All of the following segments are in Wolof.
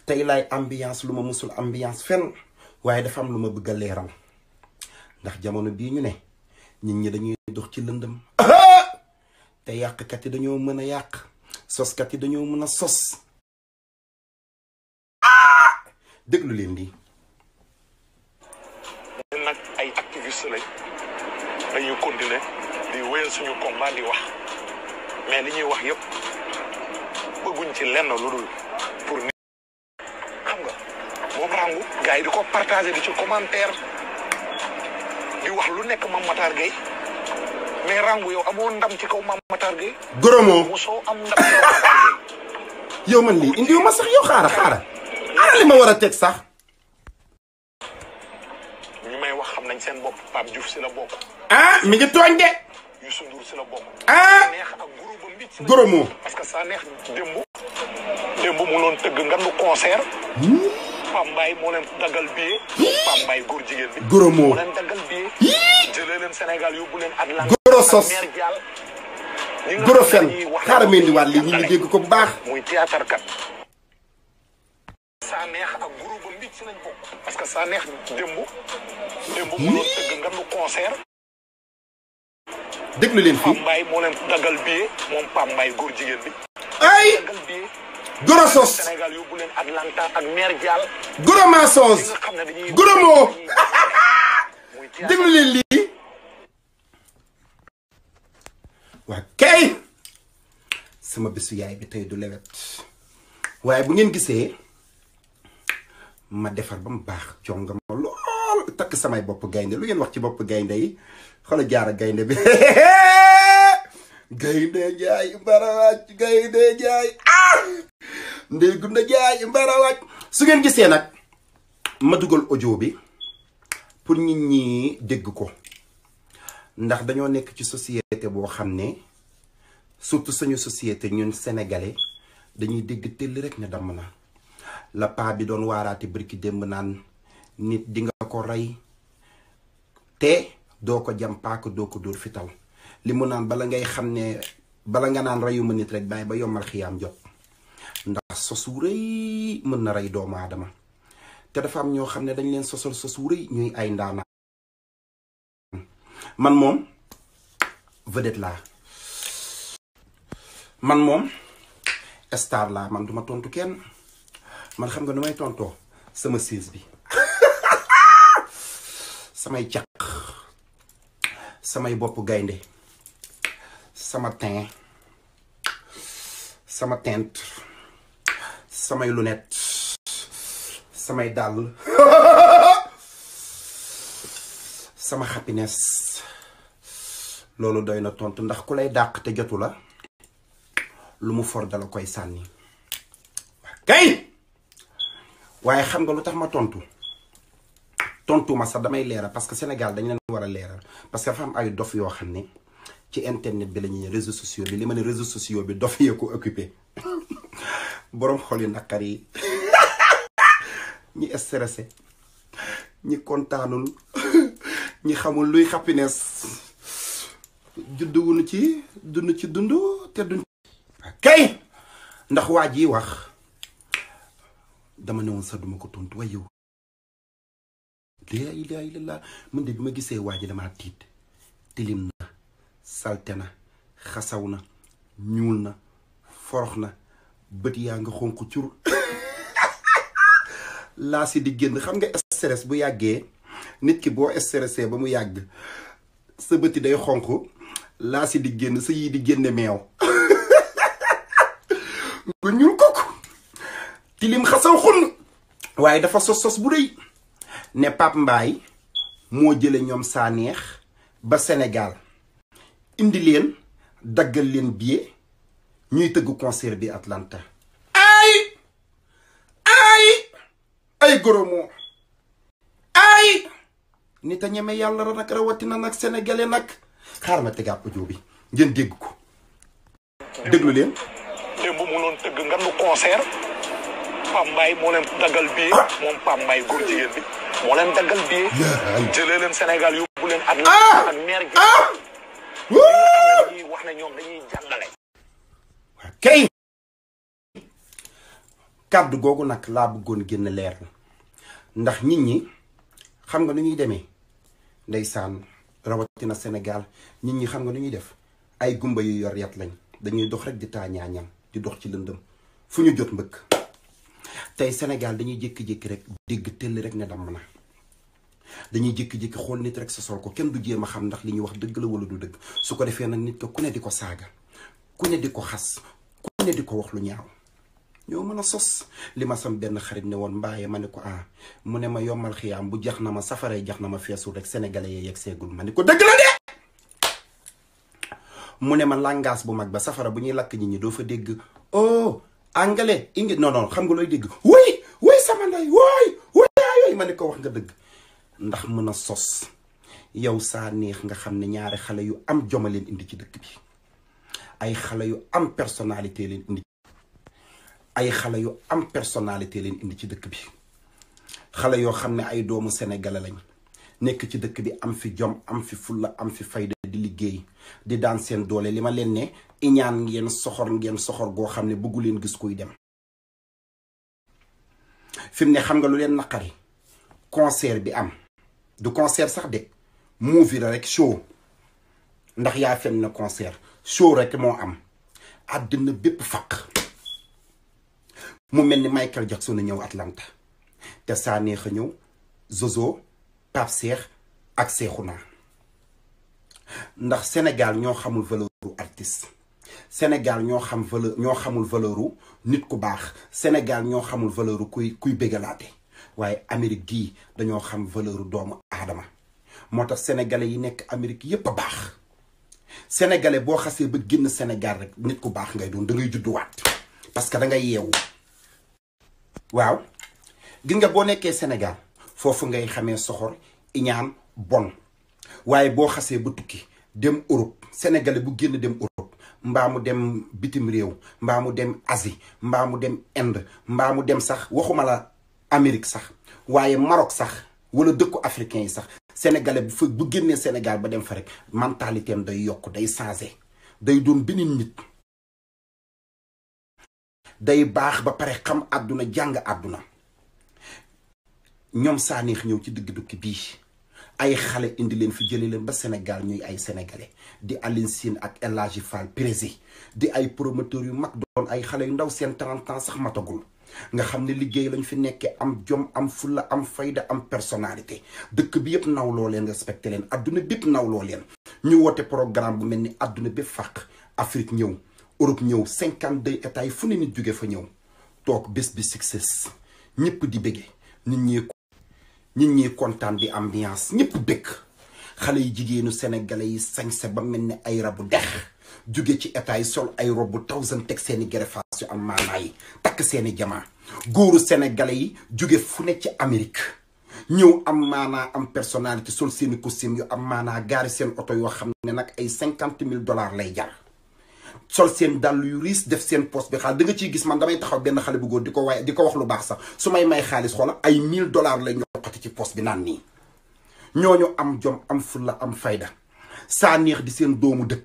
tey laay ambiance lu ma musul ambiance fenn waaye dafa am lu ma bëgg a leeral ndax jamono bii ñu ne nit ñi dañuy dox ci lëndëm te yàqkat yi dañoo mën a yàq soskat yi dañoo mën a sos déglu leen lii ñun nag ay activiste lañ dañuy continuer di wéyal suñu combat di wax mais li ñuy wax yëpp bëgguñ ci lenn lu dul pour nit xam nga moom rangu gars yi di ko partager di ci commentaire di wax lu nekk Mame Matar Gueye mais rangu yow amoo ndam ci kaw Mame Matar Gueye goromoo mosoo am ndam ci kaw Mame Matar Gueye yow man lii indiwu ma sax yow xaara xaara ana li ma war a teg sax ñu may wax xam nañ seen bopp Pape Diouf si la bokk ah mi ngi tooñ de Youssou Ndour si la bokk ah neex ak groupe ba mbit si la goromoo parce que saa neex démb démb mu loon tëgg ngandu concert Pambaay moo leen daggal billet Pambaay góor jigéen bi goromoo moo leen daggal billet jëlee leen Sénégal yóbbu leen Atlanta Goro sos. ak Mère Dial ñi nga goro xam fen ne dañuy wax xaaral ne ma indiwaat lii ñu ngi dégg ko bu baax muy théâtre kat saa neex ak groupe ba mbit si lañ bokk parce que saa neex démb démb mu loon tëgg ngandu concert déglu leen fii Pambaay moo leen daggal billet moom Pambaay góor jigéen bi ay daggal billet goro sos Sénégal yóbbu leen Atlanta ak Mère Dial goro ñi mensonge nga xam ne dañuy goromoo muy théâtre déglu leen lii waa kay sama bésu yaay bi tey du lewet waaye bu ngeen gisee ma defar ba mu baax jonga ma lool takk samay bopp gaynde lu ngeen wax ci bopp gaynde yi xoolal jaara gaynde bi gaynde jaay mbarawàcc gaynde jaay ah ndey gunda jaay mbarawàcc su ngeen gisee nag ma dugal audio bi pour nit ñi dégg ko ndax dañoo nekk ci société boo xam ne surtout suñu société ñun sénégalais dañuy dégg tëll rek ne damm na la paa bi doon waaraate bërki démb naan nit di nga ko rey te doo ko jam paaka doo ko dóor fital li mu naan bala ngay xam ne bala nga naan reyuma nit rek bàyyi ba yombal xiyaam jot ndax sosu rëy mën na rey doomu aadama te dafa am ñoo xam ne dañ leen sosal sosu rëy ñuy ay ndaana man moom vedette laa man moom star laa man duma tontu kenn man xam nga nu may tontoo sama siis bi samay caq samay bopp gaynde sama teint sama teinte samay lunette samay dàll sama happiness loolu doy na tontu ndax ku lay dàq te jotu la lu mu for dala koy sànni kay waaye xam nga lu tax ma tontu tontu ma sax damay leeral parce que Sénégal dañ leen war a leeral parce que dafa am ay dof yoo xam ne ci internet bi la ñuy réseaux sociaux bi li ma ne réseaux sociaux bi dof yee ko occupé boroom xol yu naqar yi ñi stressé ñi kontaanul ñi xamul luy happiness judduwunu ci dund ci dund te duñ kay ndax waa ji wax dama ne woon sax duma ko tontu waaye yow laa ilaaha illallaah man de bi ma gisee waa ji damaa tiit tilim na salte na xasaw na ñuul na forox na bët yaa nga xonq cur laa si di génn xam nga stress bu yàggee nit ki boo stressé ba mu yàgg sa bëti day xonq laa si di génn sa yii di génne meew nga ñuul kooku tilim xasaw xun waaye dafa sos sos bu rëy ne Pape Mbaye moo jële ñoom saa neex ba Sénégal indi leen daggal leen billet ñuy tëgg concert bi Atlanta ay ay ay goromoo ay nit a ñeme yàlla ra nag rawatina nag sénégalais nag xaar ma tegaat audio bi ngeen dégg ko déglu leen démb mu loon tëgg ngandu concert Pambaay moo leen daggal billet moom Pambaay góor jigéen bi moo leen daggal billet jëlee leen Sénégal yóbbu leen Atlanta ak Mère Dial ñi nga xam ne dañuy wax ne ñoom dañuy jàngale kay kàddu googu nag laa bëggoon génn leer ndax nit ñi xam nga nu ñuy demee ndeysaan rawatina Sénégal nit ñi xam nga nu ñuy def ay gumba yu yor yat lañ dañuy dox rek di taañaañam di dox ci lëndëm fu ñu jot mbëkk tey Sénégal dañuy jékki-jékki rek dégg tëll rek ne damm na dañuy jékki-jékki xool nit rek sa sol ko kenn du jéem a xam ndax li ñuy wax dëgg la wala du dëgg su ko defee nag nit ko ku ne di ko saaga ku ne di ko xas ku ne di ko wax lu ñaaw ñoo mën a sos li ma sam benn xarit ne woon mbaaye ma ne ko ah mu ne ma yombal xiyaam bu jax na ma safaree jax na ma feesul rek sénégalais yee yegg seegul ma ne ko dëgg la de mu ne ma langage bu mag ba safara bu ñuy lakk nit ñi doo fa dégg oh anglais ingi non non xam nga looy dégg wuy wuy sama ndey wooy wuy yooyu ma ne ko wax nga dëgg ndax mën a sos yow saa neex nga xam ne ñaari xale yu am joma leen indi ci dëkk bi ay xale yu am personnalité leen indi ay xale yu am personnalité leen indi ci dëkk bi xale yoo xam ne ay doomu sénégalais lañ nekk ci dëkk bi am fi jom am fi fulla am fi fayda di liggéey di daan seen doole li ma leen ne iñaan ngeen soxor ngeen soxor goo xam ne bëggu leen gis kuy dem fi mu ne xam nga lu leen naqari concert bi am du concert sax de movie la rek show ndax yaa fen na concert show rek moo am àddina bépp faq mu mel ni Michael Jackson a ñëw Atlanta te saa neex a ñëw Zozo Pape Cheikh ak Cheikhouna ndax Sénégal ñoo xamul valeuru artiste Sénégal ñoo xam valeur ñoo xamul valeuru nit ku baax Sénégal ñoo xamul valeuru kuy kuy bégalaate waaye Amérique gii dañoo xam valeuru doomu aadama moo tax sénégalais yi nekk Amérique yépp a baax sénégalais boo xasee ba génn Sénégal rek nit ku baax ngay doon da ngay judduwaat parce que da ngay yeewu waaw gis nga boo nekkee Sénégal foofu ngay xamee soxor iñaan bon waaye boo xasee ba tukki dem Europe sénégalais bu génn dem Europe mbaa mu dem bitim réew mbaa mu dem Asie mbaa mu dem Inde mbaa mu dem sax waxuma la Amérique sax waaye Maroc sax wala dëkku africain yi sax sénégalais bu fa bu génnee Sénégal ba dem fa rek mentalité am day yokk day changé day doon beneen nit day baax ba pare xam àdduna jàng àdduna ñoom saaneex ñëw ci digg dukki bii ay xale indi leen fi jëlee leen ba Sénégal ñuy ay sénégalais di Aline Sine ak El Hadji Fall Prési di ay promoteurs yu mag doon ay xale yu ndaw seen 30 ans sax matagul nga xam ne liggéey lañ fi nekkee am jom am fulla am fayda am personnalité dëkk bi yëpp nawloo leen respecté leen adduna bépp nawloo leen ñu woote programme bu mel ni adduna bépp fàq Afrique ñëw Europe ñëw 52 états yi fu ne nit jóge fa ñëw toog bés bi succès ñëpp di bége nit ñi nit ñi kontaan di ambiance ñëpp dëkk xale yi jigéenu sénégalais yi sañse ba mel ni ay rabu dex jóge ci état yi sol ay robu thousand teg seeni gerefaas yu am maanaa yi takk seeni jamaa góoru sénégalais yi jóge fu ne ci Amérique ñëw am maanaa am personnalité sol seeni costume yu am maanaa gaari seen oto yoo xam ne nag ay cinquante mille dollars lay jar sol seen dàll yu riis def seen poste bi xaalis da nga ciy gis man damay taxaw benn xale bu góor di ko waaye di ko wax lu baax sax su may may xaalis xoola ay mille dollars lay ñoqati ci poste bi naan nii ñooñu am jom am fulla am fayda saa neex di seen doomu dëkk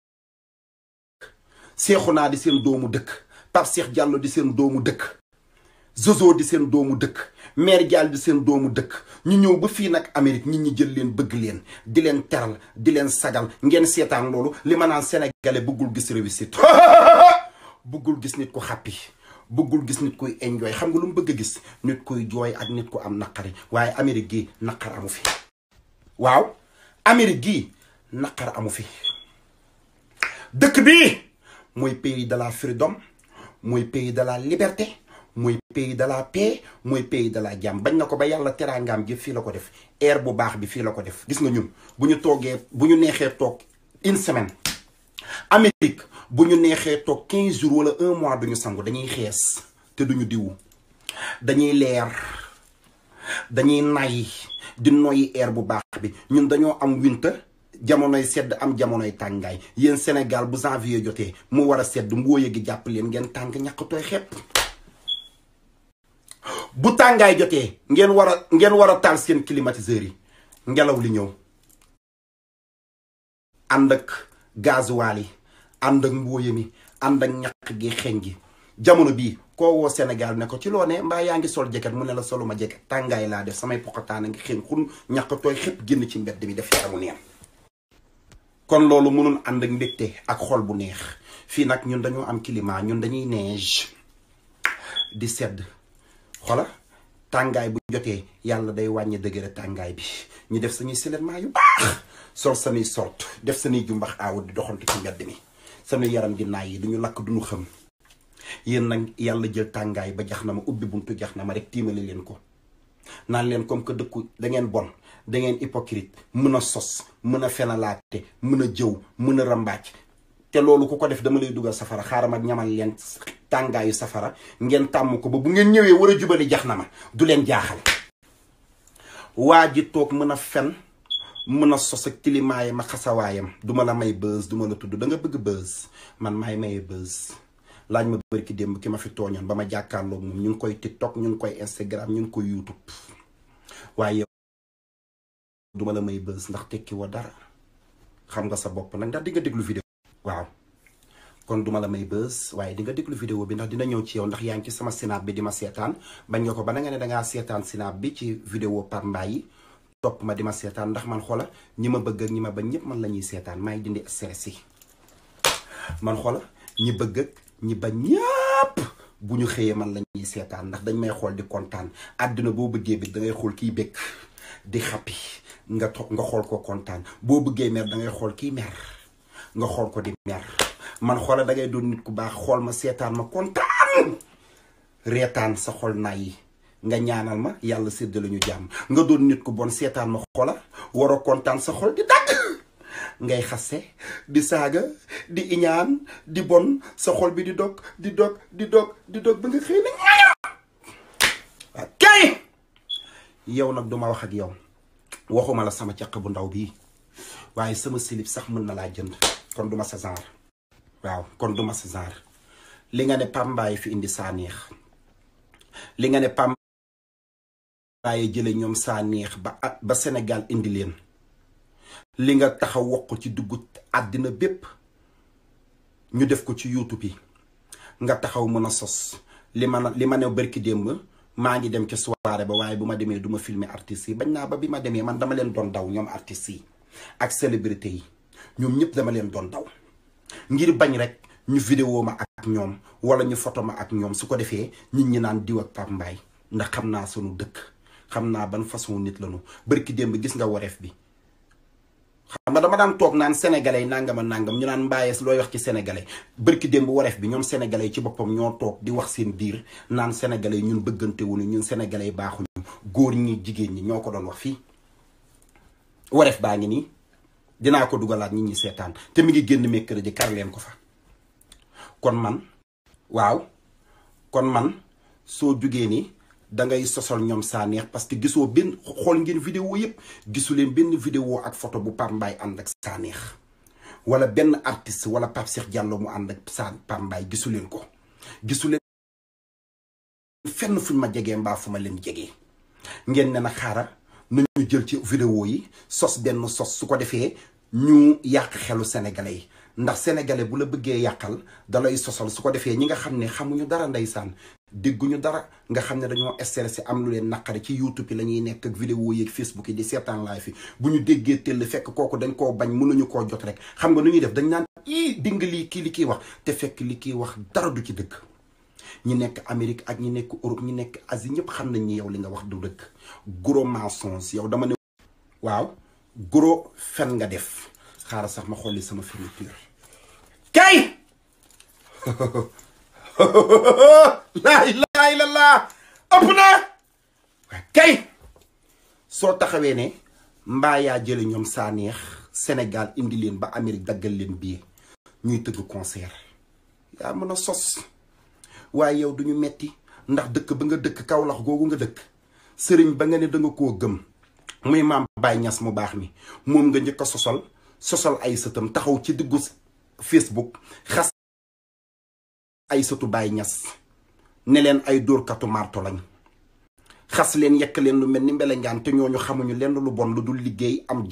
Seexuna di seen doomu dëkk Pape Cheikh Diallo di seen doomu dëkk Zozo di seen doomu dëkk Mère Diall di seen doomu dëkk ñu ñëw ba fii nag Amérique nit ñi jël leen bëgg leen di leen teral di leen sagal ngeen seetaan loolu li ma naan sénégalais bëggul gis réussite bëggul gis nit ku xàppi bëggul gis nit kuy enjoy xam nga lu mu bëgg a gis nit kuy jooy ak nit ku am naqari waaye Amérique gi naqar amu fi waaw Amérique gi naqar amu fi dëkk bi mooy pays de la freedom mooy pays de la liberté mooy pays de la paix mooy pays de la jàmm bañ na ko ba yàlla teraangaam gi fii la ko def air bu baax bi fii la ko def gis nga ñun bu ñu toogee bu ñu neexee toog une semaine Amérique bu ñu neexee toog quinze jours wala un mois duñu sangu dañuy xees te duñu diwu dañuy leer dañuy nay di noyyi air bu baax bi ñun dañoo am winter jamonoy sedd am jamonoy tàngaay yéen Sénégal bu janvier jotee mu war a sedd mbooye gi jàpp leen ngeen tàng ñàkkatooy xepp bu tàngaay jotee ngeen war a ngeen war a taal seen climatiseurs yi ngelaw li ñëw ànd ak gasoil yi ànd ak mbooye mi ànd ak ñàkk gi xeeñ gi jamono bii koo woo Sénégal ne ko ci loo ne mbaa yaa ngi sol jeket mu ne la soluma jeket tàngaay laa def samay poqataan a ngi xeen xun ñàkk tooy xëpp génn ci mbedd mi def yaramu neen kon loolu mënul ànd ak mbégte ak xol bu neex fii nag ñun dañoo am climat ñun dañuy neige di sedd xola tàngaay bu jotee yàlla day wàññi dëgëre tàngaay bi ñu def sañuy silement yu baax sol sañuy sort def sañuy jumbax aaw di doxantu ci mbedd mi sañuy yaram di naay yi duñu lakk duñu xëm yéen nag yàlla jël tàngaay ba jax na ma ubbi buntu jax na ma rek tiimale leen ko naan leen comme que dëkku da ngeen bon da ngeen hypocrite mën a sos mën a fenalaate mën a jëw mën a rambaaj te loolu ku ko def dama lay dugal safara xaaral ma ñamal leen tàngaayu safara ngeen tàmm ko ba bu ngeen ñëwee war a jubali jax na ma du leen jaaxal waa ji toog mën a fen mën a sos ak tilimaayam ak xasawaayam duma la may buzz duma la tudd da nga bëgg buzz man maay maye buzz laaj ma bëri ki démb ki ma fi tooñoon ba ma jàkkaarloog moom ñu ngi koy tiktok ñu ngi koy instagram ñu ngi koy youtube waaye yow duma la may buzz ndax tekki wa dara xam nga sa bopp nag ndax di nga déglu vidéo waaw kon duma la may buzz waaye di nga déglu vidéo bi ndax dina ñëw ci yow ndax yaa ngi ci sama sinap bi di ma seetaan bañ nga ko ba na nga ne dangaa seetaan sinap bi ci vidéo par mbay yi topp ma di ma seetaan ndax man xoola ñi ma bëgg ak ñi ma bañ ñëpp man la ñuy seetaan maay dindi stress yi man xoola ñi bëgg ak ñi bañ ñëpp bu ñu xëyee man la ñuy seetaan ndax dañ may xool di kontaan àdduna boo bëggee bi da ngay xool kiy bëgg di xappi nga toog nga xool ko kontaan boo bëggee mer da ngay xool kiy mer nga xool ko di mer man xoola da ngay doon nit ku baax xool ma seetaan ma kontaan reetaan sa xol naa yi nga ñaanal ma yàlla séddale ñu jàmm nga doon nit ku bon seetaan ma xoola war a kontaan sa xol di dagg ngay xase di saaga di iñaan di bon sa xol bi di dog di dog di dog di dog ba nga xëy na ñaaya waaw kay yow nag duma wax ak yow waxuma la sama caq bu ndaw bii waaye sama silib sax mën na laa jënd kon duma sa genre waaw kon duma sa genre li nga ne pambaay fi indi saa neex li nga ne pambaay jële ñoom saa neex ba ba Sénégal indi leen li nga taxaw wax ko ci dugg àddina bépp ñu def ko ci youtube yi nga taxaw mën a sos li ma li ma ne bërki démb maa ngi dem ci soirée ba waaye bu ma demee du ma filmer artistes yi bañ naa ba bi ma demee man dama leen doon daw ñoom artistes yi ak célébrité yi ñoom ñëpp dama leen doon daw ngir bañ rek ñu vidéo ma ak ñoom wala ñu photo ma ak ñoom su ko defee nit ñi naan diw ak Pape Mbaye ndax xam naa sunu dëkk xam naa ban façon nit lañu bërki démb gis nga wareef bi xam nga dama daan toog naan sénégalais yi nangam a nangam ñu naan mbaayees looy wax ci sénégalais bërki démb wareef bi ñoom sénégalais yi ci boppam ñoo toog di wax seen biir naan sénégalais yi ñun bëggante wuñu ñun sénégalais yi baaxuñu góor ñi jigéen ñi ñoo ko doon wax fii wareef baa ngi nii dinaa ko dugalaat nit ñi seetaan te mi ngi génn mercredi kar leen ko fa kon man waaw kon man soo jugee ni dangay sosal ñoom saa neex parce que gisoo benn xool ngeen vidéo yëpp gisu leen benn vidéo ak photo bu Pape Mbaye ànd ak saa neex wala benn artiste wala Pape Cheikh Diallo mu ànd ak saa Pape Mbaye gisu leen ko gisu leen fenn fuñ ma jegee mbaa fu ma leen jegee ngeen ne na xaaral nañu jël ci vidéo yi sos benn sos su ko defee ñu yàq xelu sénégalais yi ndax sénégalais bu la bëggee yàqal dalay sosal su ko defee ñi nga xam ne xamuñu dara ndeysaan dégguñu dara nga xam ne dañoo stressé am lu leen naqari ci youtube yi la ñuy nekk ak vidéo yi ak facebook yi di seetaan live fi bu ñu déggee tell fekk kooku dañ koo bañ mënuñu koo jot rek xam nga nu ñuy def dañ naan ii ding lii kii li kiy wax te fekk li kiy wax dara du ci dëkk ñi nekk Amérique ak ñi nekk Europe ñi nekk Asie ñëpp xam nañ ni yow li nga wax du dëkk gros mensonge yow dama ne waaw gros fen nga def xaaral sax ma xolli sama fermeture kay laa ilaaha illallaah ëpp na kay soo taxawee ne mbaa yaa jële ñoom saa neex Sénégal indi leen ba Amérique daggal leen bii ñuy tëgg concert yaa mën a sos waaye yow duñu metti ndax dëkk ba nga dëkk Kawlax googu nga dëkk sëriñ ba nga ne danga koo gëm muy maam Baye Niass mu baax mi moom nga njëkk a sosal sosal ay sëtam taxaw ci diggu Facebook xas ay sëtu Baye Niass ne leen ay dóorkatu marto lañ xas leen yekk leen lu mel ni mbelengaan te ñooñu xamuñu lenn lu bon lu dul liggéey am jom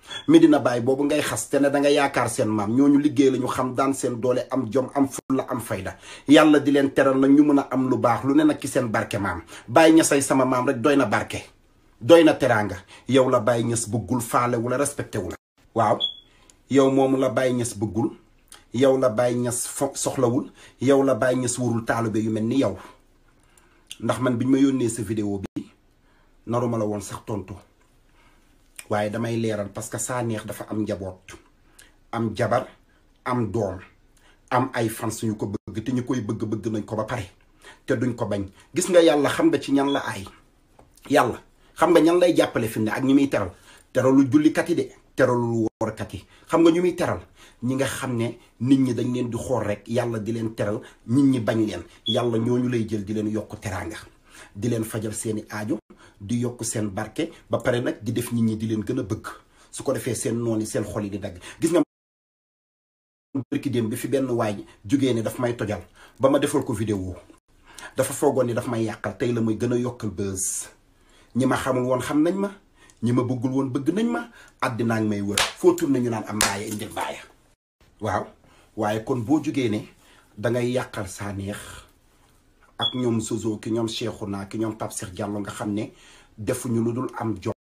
Medina Baye boobu ngay xas te ne da nga yaakaar seen maam ñooñu liggéey la ñu xam daan seen doole am jom am fulla am fayda yàlla di leen teral nag ñu mën a am lu baax lu ne nag ci seen barke maam Baye ñasay sama maam rek doy na barke doy na teraanga yow la Baye ñas bëggul faale wu la respecté wu la waaw yow moomu la Baye ñas bëggul yow la Baye ñas fo soxlawul yow la Baye ñas wurul taalibe yu mel ni yow ndax man biñ ma yónnee sa vidéo bi naruma la woon sax tontu waaye damay leeral parce que saa neex dafa am njaboot am jabar am doom am ay fans yu ko bëgg te ñu koy bëgg bëgg nañ ko ba pare te duñ ko bañ gis nga yàlla xam nga ci ñan la ay yàlla xam nga ñan lay jàppale fi ne ak ñu muy teral teralu jullikat yi de teralu woorkat yi xam nga ñu muy teral ñi nga xam ne nit ñi dañ leen di xool rek yàlla di leen teral nit ñi bañ leen yàlla ñooñu lay jël di leen yokk teraanga di leen fajal seeni aajo di yokk seen barke ba pare nag di def nit ñi di leen gën a bëgg su ko defee seen noon yi seen xol yi di dagg gis nga bërki démb bi fi benn waay jógee ne daf may tojal ba ma defal ko vidéo dafa foogoon ni daf may yàqal tey la muy gën a yokkal buzz ñi ma xamul woon xam nañ ma ñi ma bëggul woon bëgg nañ ma àddinaa ngi may wër foo tourné ñu naan am mbaaya indil mbaaya waaw waaye kon boo jógee ne dangay yàqal saa neex ak ñoom Soso ki ñoom Cheikhouna ki ñoom Pape Cheikh Diallo nga xam ne defuñu lu dul am jom